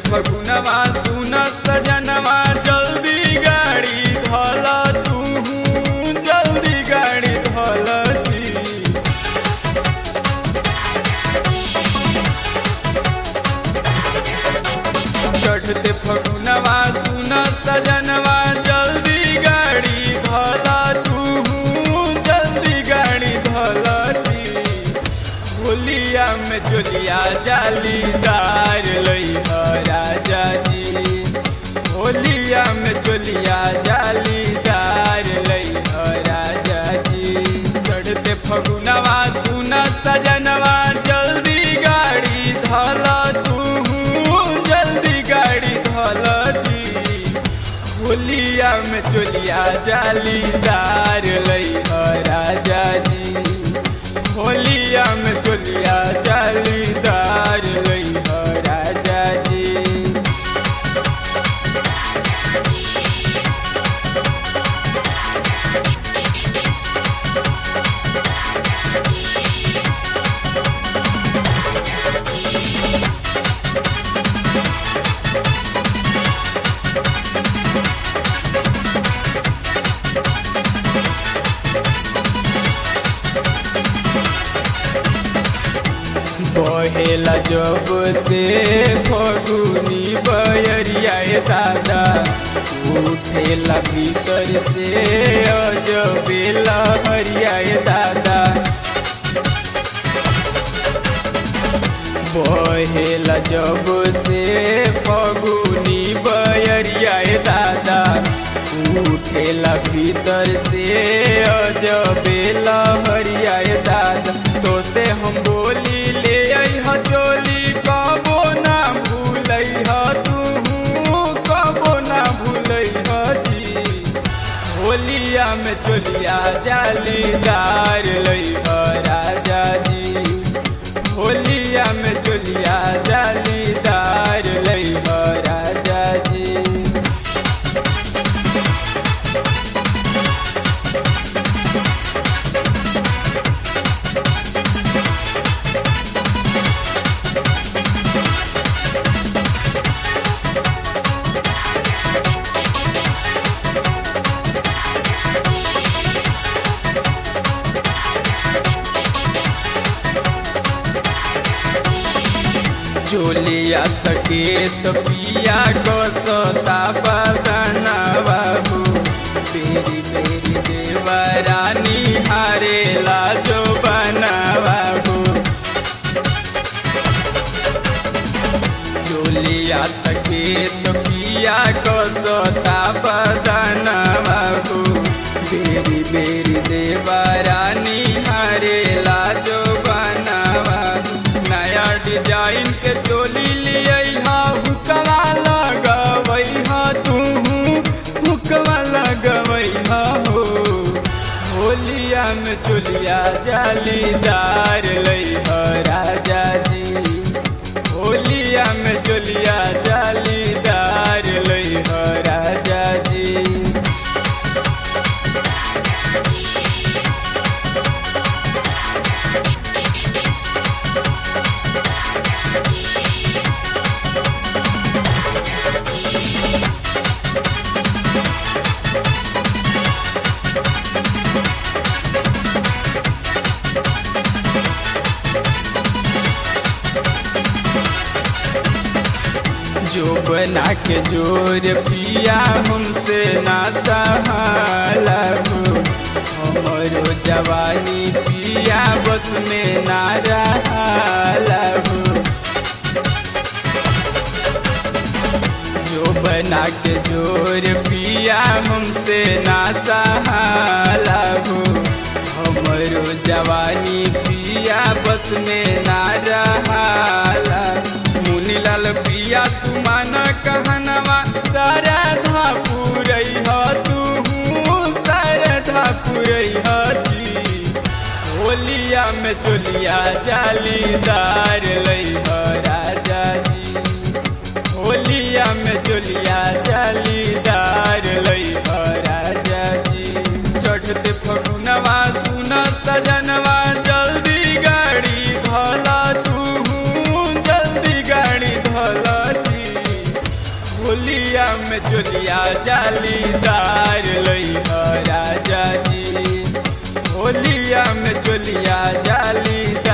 फगुनवा सुन सजनवा जल्दी गाड़ी धल तू जल्दी गाड़ी धल जी चढ़ते फगुनवा सुन सजनवा जल्दी गाड़ी धल तू जल्दी गाड़ी धल जी होलिया में चोलिया जालीदार लई राजा जी होलिया में चोलिया जालीदार लई राजा जी चढ़ते फगुनवा सुन सजनवा जल्दी गाड़ी धल तू जल्दी गाड़ी धल जी होलिया में चोलिया जालीदार लई राजा जी होलिया में चोलिया जालीदार लई राजा जी बहेला जब से फगुनी बयरिया दादा उठेला भीतर से अजबेला हरिया दादा बहेला जब से फगुनी बयरिया दादा उठेला भीतर से अजबेला हरिया दादा तो से हम बोली ले अइह चोली कबो ना भूलैह तू कबो ना भूलैह जी होलिया में चोलिया जालीदार लइह राजा जी होलिया में चोलिया जालीदार लइह राजा जी चोलिया सकेत पिया को सोता बदना बाबू बेरी बेरी देवरानी हारे लाजो बना बाबू चोलिया सकेत पिया को सोता बदना बाबू बेरी बेरी देवरानी हारे लाजो बना बाबू नया डिजाइन के चोली लिया हुकवा लगवई हा तू हुकवा लगवई हा हो होलिया में चोलिया जालीदार लई ह राजा जी होलिया में चोलिया जालीदार लई ह राजा जी जो बना के जोर पिया हमसे ना सहलहु हमरो जवानी पिया बस में ना रहलहु जो बना के जोर पिया हमसे ना सहलहु हमरो जवानी पिया बस में ना रहला मुनीलाल पिया तू माना कहनवा सारा धा पुरई ह तू सारा धा पुरई ह जी होलिया में चोलिया जालीदार लई ह राजा जी होलिया में चोलिया जालीदार लई ह राजा जी चढ़ते फगुनवा सुन सजनवा जल्दी गाड़ी धला तू जल्दी गाड़ी धला जी जालीदार लई राजा जी होलिया में चोलिया जालीदार